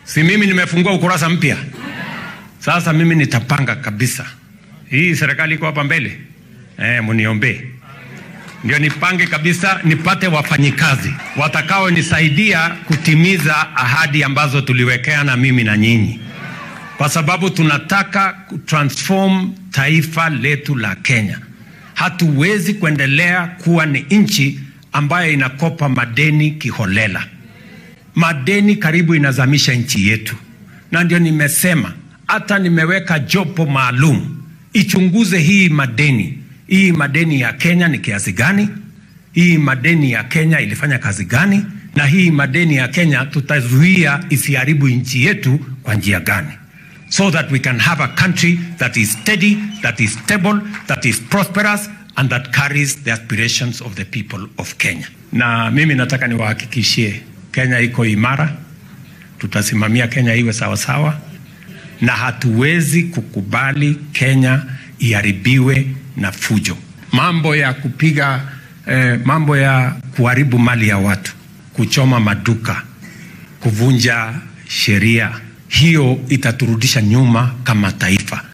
Si mimi nimefungua ukurasa mpya sasa. Mimi nitapanga kabisa hii serikali iko hapa mbele eh, muniombee ndio nipange kabisa, nipate wafanyikazi watakaonisaidia kutimiza ahadi ambazo tuliwekeana mimi na nyinyi, kwa sababu tunataka kutransform taifa letu la Kenya. Hatuwezi kuendelea kuwa ni nchi ambayo inakopa madeni kiholela. Madeni karibu inazamisha nchi yetu, na ndio nimesema hata nimeweka jopo maalum ichunguze hii madeni hii madeni ya Kenya ni kiasi gani? Hii madeni ya Kenya ilifanya kazi gani? Na hii madeni ya Kenya tutazuia isiharibu nchi yetu kwa njia gani? So that we can have a country that is steady, that is stable, that is prosperous and that carries the aspirations of the people of Kenya. Na mimi nataka niwahakikishie Kenya iko imara, tutasimamia Kenya iwe sawasawa sawa, na hatuwezi kukubali Kenya iharibiwe na fujo, mambo ya kupiga eh, mambo ya kuharibu mali ya watu, kuchoma maduka, kuvunja sheria, hiyo itaturudisha nyuma kama taifa.